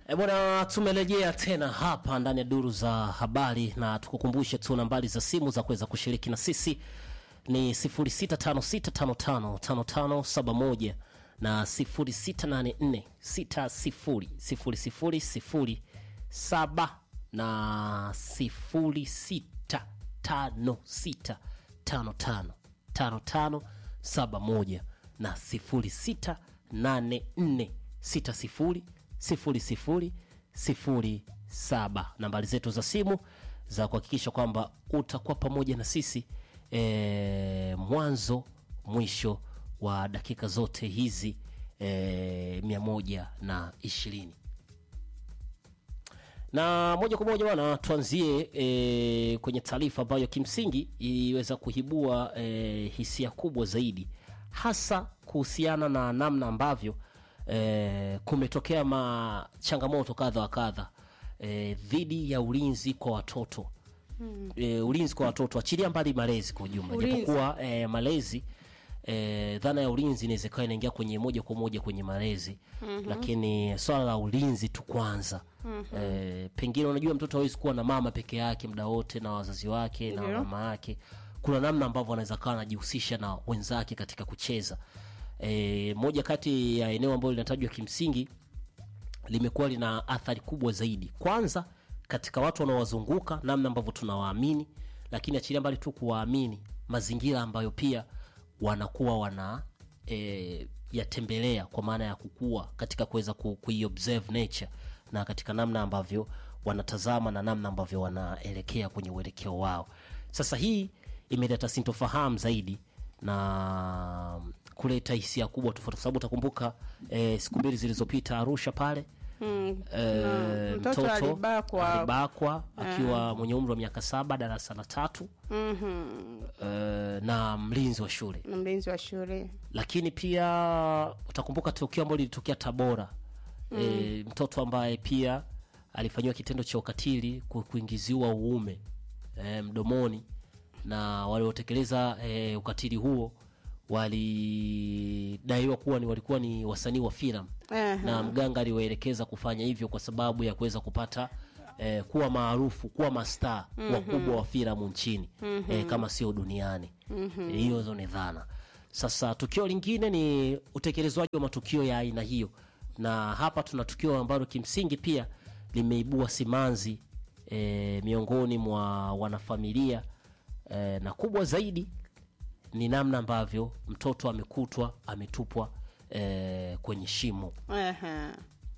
E bwana, tumerejea tena hapa ndani ya duru za habari, na tukukumbushe tu nambari za simu za kuweza kushiriki na sisi ni 0656555571 na 0684600007 na 0656555571 na 0684600007 nambari zetu za simu za kuhakikisha kwamba utakuwa pamoja na sisi e, mwanzo mwisho wa dakika zote hizi e, mia moja na ishirini na moja kwa moja bwana tuanzie e, kwenye taarifa ambayo kimsingi iliweza kuibua e, hisia kubwa zaidi hasa kuhusiana na namna ambavyo e, kumetokea ma changamoto kadha wa kadha e, dhidi ya ulinzi kwa watoto hmm. e, ulinzi kwa watoto achilia mbali malezi kwa ujumla Ulinzi. japokuwa e, malezi e, dhana ya ulinzi inaweza ikawa inaingia kwenye moja kwa moja kwenye malezi mm-hmm. lakini swala la ulinzi tu kwanza mm-hmm. e, pengine unajua mtoto hawezi kuwa na mama peke yake muda wote na wazazi wake na Ndio. mama yake kuna namna ambavyo anaweza kawa anajihusisha na wenzake katika kucheza e, moja kati ya eneo ambalo linatajwa kimsingi limekuwa lina athari kubwa zaidi kwanza katika watu wanaowazunguka namna ambavyo tunawaamini lakini achilia mbali tu kuwaamini mazingira ambayo pia wanakuwa wana e, yatembelea kwa maana ya kukua katika kuweza ku, kuiobserve nature na katika namna ambavyo wanatazama na namna ambavyo wanaelekea kwenye uelekeo wao sasa hii imeleta sintofahamu zaidi na kuleta hisia kubwa tofauti kwa sababu utakumbuka e, siku mbili zilizopita arusha pale Mm. Eh, mtoto alibakwa. alibakwa akiwa mwenye umri wa miaka saba darasa la tatu Mhm. eh, na mlinzi wa shule na mlinzi wa shule lakini pia utakumbuka tukio ambalo lilitokea tabora mm. e, mtoto ambaye pia alifanyiwa kitendo cha ukatili ku- kuingiziwa uume e, mdomoni na waliotekeleza e, ukatili huo walidaiwa kuwa ni walikuwa ni wasanii wa filamu Aha. na mganga aliwaelekeza kufanya hivyo kwa sababu ya kuweza kupata eh, kuwa maarufu kuwa mastaa mm-hmm. wakubwa wa filamu nchini mm-hmm. eh, kama sio duniani mm-hmm. hiyo hizo ni dhana sasa tukio lingine ni utekelezwaji wa matukio ya aina hiyo na hapa tuna tukio ambalo kimsingi pia limeibua simanzi eh, miongoni mwa wanafamilia eh, na kubwa zaidi ni namna ambavyo mtoto amekutwa ametupwa eh, kwenye shimo Aha.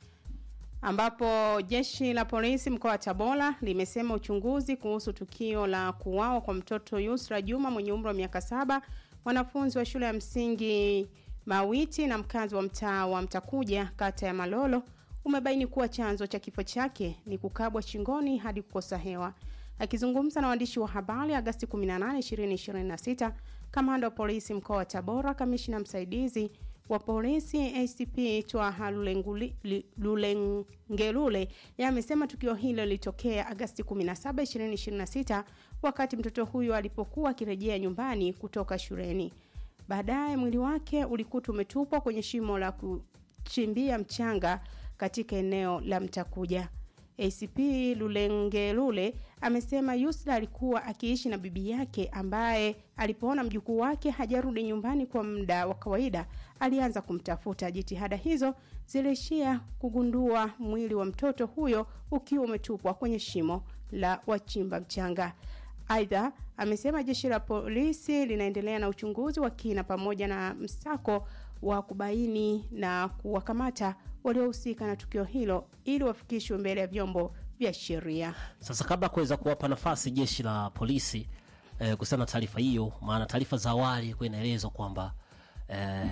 ambapo jeshi la polisi mkoa wa Tabora limesema uchunguzi kuhusu tukio la kuuawa kwa mtoto Yusra Juma mwenye umri wa miaka saba, mwanafunzi wa shule ya msingi Mawiti na mkazi wa mtaa wa Mtakuja kata ya Malolo umebaini kuwa chanzo cha kifo chake ni kukabwa shingoni hadi kukosa hewa. Akizungumza na waandishi wa habari Agasti 18, 2026, kamanda wa polisi mkoa wa Tabora, kamishina msaidizi wa polisi ACP Twaha Lulenguli- Li- Lulengelule amesema tukio hilo lilitokea Agasti 17, 2026 wakati mtoto huyo alipokuwa akirejea nyumbani kutoka shuleni. Baadaye mwili wake ulikutwa umetupwa kwenye shimo la kuchimbia mchanga katika eneo la Mtakuja. ACP Lulengelule amesema Yusra alikuwa akiishi na bibi yake ambaye alipoona mjukuu wake hajarudi nyumbani kwa muda wa kawaida alianza kumtafuta. Jitihada hizo ziliishia kugundua mwili wa mtoto huyo ukiwa umetupwa kwenye shimo la wachimba mchanga. Aidha, amesema jeshi la polisi linaendelea na uchunguzi wa kina pamoja na msako wa kubaini na kuwakamata waliohusika na tukio hilo ili wafikishwe mbele ya vyombo vya sheria. Sasa kabla ya kuweza kuwapa nafasi jeshi la polisi eh, kuhusiana na taarifa hiyo, maana taarifa za awali ilikuwa inaelezwa kwamba eh,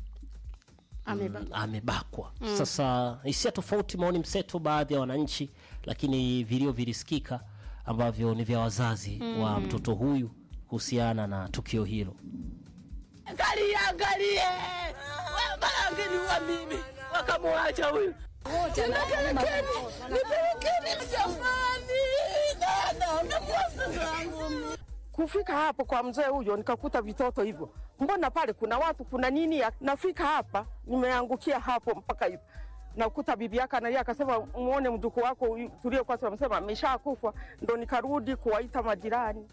Ameba- amebakwa. Sasa hisia tofauti, maoni mseto, baadhi ya wananchi, lakini vilio vilisikika ambavyo ni vya wazazi wa mtoto huyu kuhusiana na tukio hilo. Angalie, angalie. Wewe Barangeni wa mimi wakamwacha huyu. Nipelekeni, nipelekeni jamani. Dada, nakuasa zangu. Kufika hapo kwa mzee huyo nikakuta vitoto hivyo, mbona pale kuna watu kuna nini? ya- Nafika hapa nimeangukia hapo mpaka hivi nakuta bibi yake analia, akasema muone mjukuu wako huyu tuliokuwa tunamsema ameshakufa, ndo nikarudi kuwaita majirani.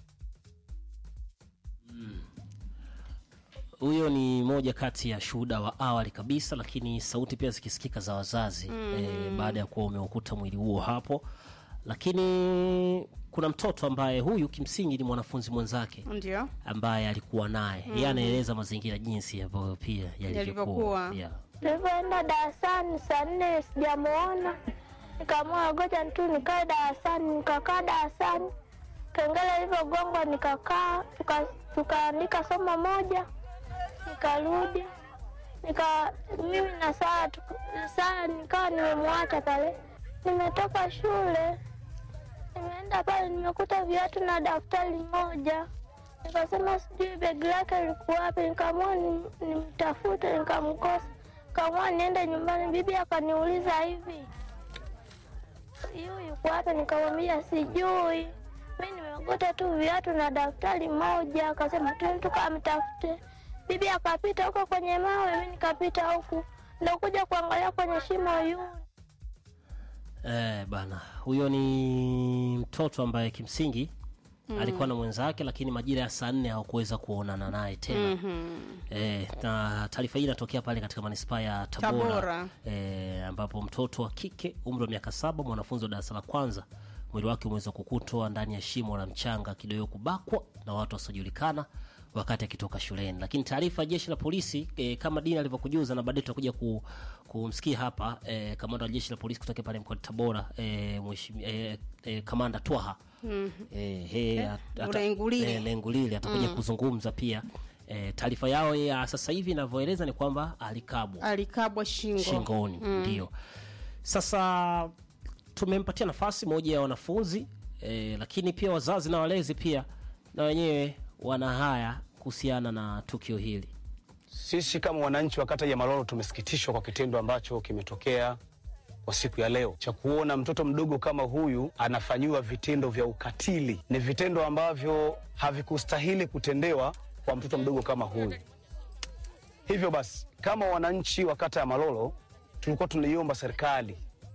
huyo ni moja kati ya shuhuda wa awali kabisa lakini sauti pia zikisikika za wazazi mm. e, baada ya kuwa umeukuta mwili huo hapo lakini kuna mtoto ambaye huyu kimsingi ni mwanafunzi mwenzake ndio ambaye alikuwa naye mm. yeye anaeleza mazingira jinsi ambavyo pia Yalivyokuwa. yalivyokuwa yeah. Nilivyoenda darasani saa nne sijamuona, nikaamua ngoja tu nikae darasani. Nikakaa darasani, kengele ilivyogongwa nikakaa, tuka- tukaandika somo moja, nikarudi nika mimi na saa saa nikawa nimemwacha pale. Nimetoka shule, nimeenda pale, nimekuta viatu na daftari moja nikasema sijui begi lake likuwa wapi, nikaamua ni- nimtafute, nikamkosa, nikaamua niende nyumbani. Bibi akaniuliza hivi, yu yuko wapi? Nikamwambia sijui, mi nimekuta tu viatu na daftari moja. Akasema tu tukamtafute. Bibi akapita huko kwenye mawe, mi nikapita huku, ndo kuja kuangalia kwenye shimo yu Eh, bana huyo ni mtoto ambaye kimsingi mm. alikuwa na mwenzake lakini majira ya saa nne hawakuweza kuonana naye tena mm-hmm. eh, na taarifa hii inatokea pale katika manispaa ya tabora, Tabora. Eh, ambapo mtoto wa kike umri wa miaka saba mwanafunzi wa darasa la kwanza mwili wake umeweza kukutwa ndani ya shimo la mchanga kidogo kubakwa na watu wasiojulikana wakati akitoka shuleni lakini taarifa ya jeshi la polisi e, kama dini alivyokujuza na baadaye tutakuja ku, kumsikia hapa e, kamanda wa jeshi la polisi kutoka pale mkoani tabora e, mheshimi- e, e, kamanda twaha mm-hmm. e, he, at- ata- Ulengulile. e, Lengulile atakuja kuzungumza pia e, taarifa yao ya sasa hivi inavyoeleza ni kwamba alikabwa alikabwa shingo shingoni ndio sasa tumempatia nafasi moja ya wanafunzi e, lakini pia wazazi na walezi pia na wenyewe wana haya kuhusiana na tukio hili Sisi kama wananchi wa kata ya Malolo tumesikitishwa kwa kitendo ambacho kimetokea kwa siku ya leo cha kuona mtoto mdogo kama huyu anafanyiwa vitendo vya ukatili. Ni vitendo ambavyo havikustahili kutendewa kwa mtoto mdogo kama huyu. Hivyo basi, kama wananchi wa kata ya Malolo tulikuwa tunaiomba serikali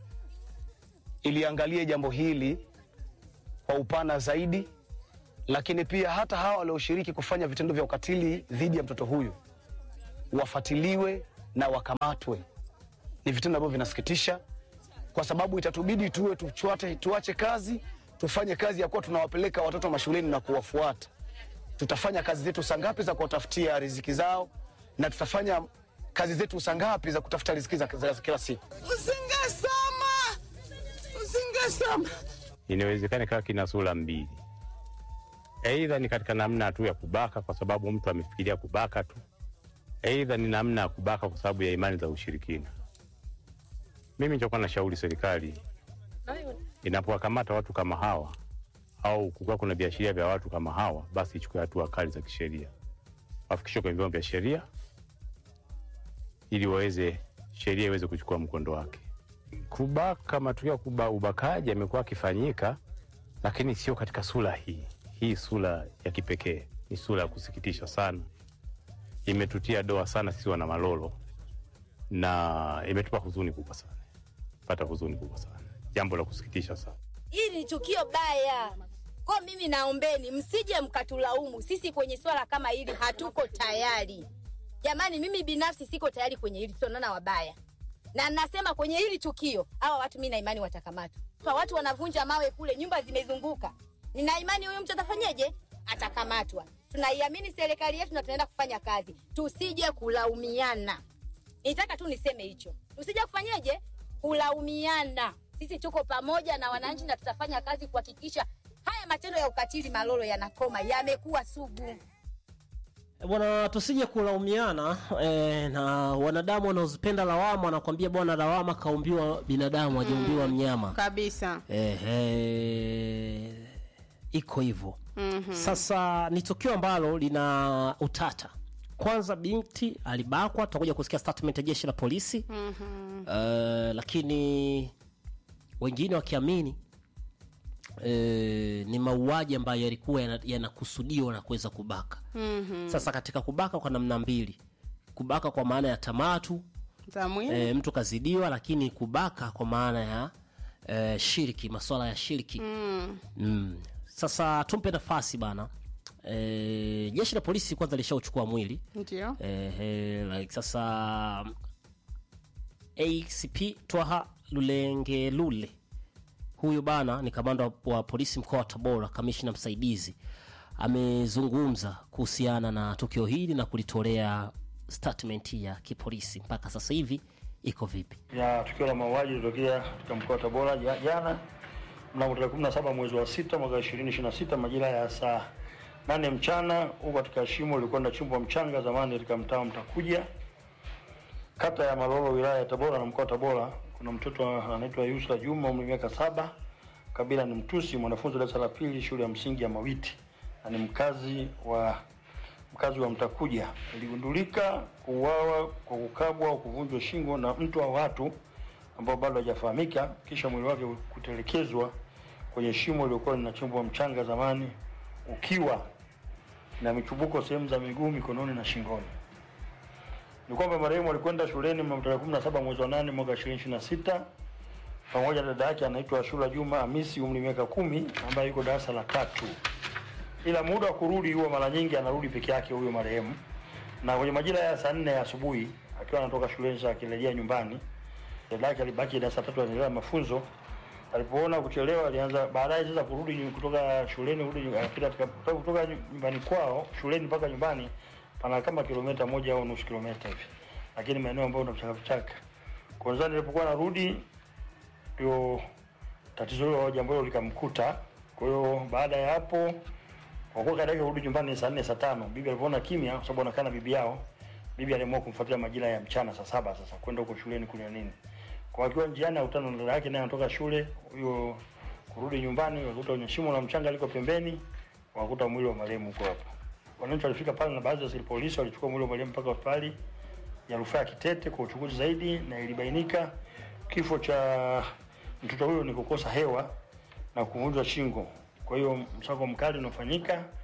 iliangalie jambo hili kwa upana zaidi, lakini pia hata hawa walioshiriki kufanya vitendo vya ukatili dhidi ya mtoto huyu wafatiliwe na wakamatwe. Ni vitendo ambavyo vinasikitisha, kwa sababu itatubidi tuwe tuchwate, tuache kazi tufanye kazi ya kuwa tunawapeleka watoto mashuleni na kuwafuata. Tutafanya kazi zetu saa ngapi za kuwatafutia riziki zao, na tutafanya kazi zetu saa ngapi za kutafuta riziki za, za kila siku. Usingesoma, usingesoma. inawezekana ikawa kina sura mbili. Aidha ni katika namna tu ya kubaka, kwa sababu mtu amefikiria kubaka tu, aidha ni namna ya kubaka kwa sababu ya imani za ushirikina. Mimi nitakuwa na shauri serikali inapowakamata watu kama hawa au kukiwa kuna viashiria vya watu kama hawa, basi ichukue hatua kali za kisheria, wafikishwe kwenye vyombo vya sheria ili waweze sheria iweze kuchukua mkondo wake. Kubaka, matukio ya kuba, ubakaji yamekuwa akifanyika, lakini sio katika sura hii. Hii sura ya kipekee ni sura ya kusikitisha sana, imetutia doa sana sisi wana Malolo na imetupa huzuni kubwa sana, pata huzuni kubwa sana, jambo la kusikitisha sana. Hili ni tukio baya. Kwa mimi naombeni msije mkatulaumu sisi kwenye swala kama hili, hatuko tayari jamani. Mimi binafsi siko tayari kwenye hili, tunaona wabaya, na nasema kwenye hili tukio hawa watu, mi na imani watakamatwa. Kwa watu wanavunja mawe kule, nyumba zimezunguka, nina imani huyu mtu atafanyeje? Atakamatwa. Tunaiamini serikali yetu na tunaenda kufanya kazi, tusije kulaumiana. Nitaka tu niseme hicho, tusije kufanyeje kulaumiana. Sisi tuko pamoja na wananchi na tutafanya kazi kuhakikisha haya matendo ya ukatili Malolo yanakoma, yamekuwa sugu. E, bwana tusije kulaumiana e, na wanadamu wanaozipenda lawama wanakwambia bwana lawama kaumbiwa binadamu hajaumbiwa mnyama kabisa Ehe, iko hivyo mm-hmm. Sasa ni tukio ambalo lina utata. Kwanza binti alibakwa, tutakuja kusikia statement ya jeshi la polisi mm-hmm. uh, lakini wengine wakiamini E, ni mauaji ambayo yalikuwa yana- yanakusudiwa na kuweza kubaka mm-hmm. Sasa katika kubaka kwa namna mbili, kubaka kwa maana ya tamatu za mwili e, mtu kazidiwa lakini kubaka kwa maana ya e, shiriki masuala ya shiriki mm. mm. sasa tumpe nafasi bana e, jeshi la polisi kwanza lishauchukua mwili ndio e, e, like, sasa acp twaha lulengelule huyu bana ni kamanda wa polisi mkoa wa tabora kamishna msaidizi amezungumza kuhusiana na tukio hili na kulitolea statement ya kipolisi mpaka sasa hivi iko vipi ya tukio la mauaji lilitokea katika mkoa wa Tabora ja- jana mnamo tarehe 17 mwezi wa sita mwaka 2026 majira ya saa nane mchana huko katika shimo lilikuwa linachimbwa mchanga zamani katika mtaa wa Mtakuja kata ya Malolo wilaya ya Tabora na mkoa wa Tabora. Kuna mtoto anaitwa Yusra Juma umri miaka saba, kabila ni Mtusi, mwanafunzi wa darasa la pili shule ya msingi ya Mawiti na ni mkazi wa mkazi wa Mtakuja. Iligundulika kuuawa kwa kukabwa au kuvunjwa shingo na mtu au watu ambao bado hajafahamika, kisha mwili wake kutelekezwa kwenye shimo lililokuwa linachimbwa mchanga zamani, ukiwa na michubuko sehemu za miguu, mikononi na shingoni. Ni kwamba marehemu alikwenda shuleni mnamo tarehe 17 mwezi wa 8 mwaka 2026 pamoja na dada yake anaitwa Shura Juma Hamisi umri miaka kumi ambaye yuko darasa la tatu ila muda wa kurudi huwa mara nyingi anarudi peke yake huyo marehemu, na kwenye majira ya saa nne ya asubuhi akiwa anatoka shuleni sasa akirejea nyumbani, dada yake alibaki darasa la tatu anaendelea na mafunzo. Alipoona kuchelewa, alianza baadaye sasa kurudi nyu- kutoka shuleni kurudi nyu- akipita katika kutoka nyumbani kwao shuleni mpaka nyumbani pana kama kilomita moja au nusu kilomita hivi, lakini maeneo ambayo una vichaka vichaka. Kwanza nilipokuwa narudi ndio tatizo hilo jambo hilo likamkuta. Kwa hiyo baada ya hapo kwa kuwa kaida yake kurudi nyumbani ni saa nne saa tano bibi alipoona kimya, kwa sababu anakaa na bibi yao, bibi aliamua kumfuatilia majira ya mchana saa saba sasa kwenda huko shuleni kunywa nini. Kwa akiwa njiani akutana na dada yake naye anatoka shule, huyo kurudi nyumbani wakuta kwenye shimo la mchanga liko pembeni, wakuta mwili wa marehemu huko hapo. Wananchi walifika pale na baadhi ya askari polisi walichukua mwili wa marehemu mpaka hospitali ya rufaa ya Kitete kwa uchunguzi zaidi, na ilibainika kifo cha mtoto huyo ni kukosa hewa na kuvunjwa shingo. Kwa hiyo msako mkali unafanyika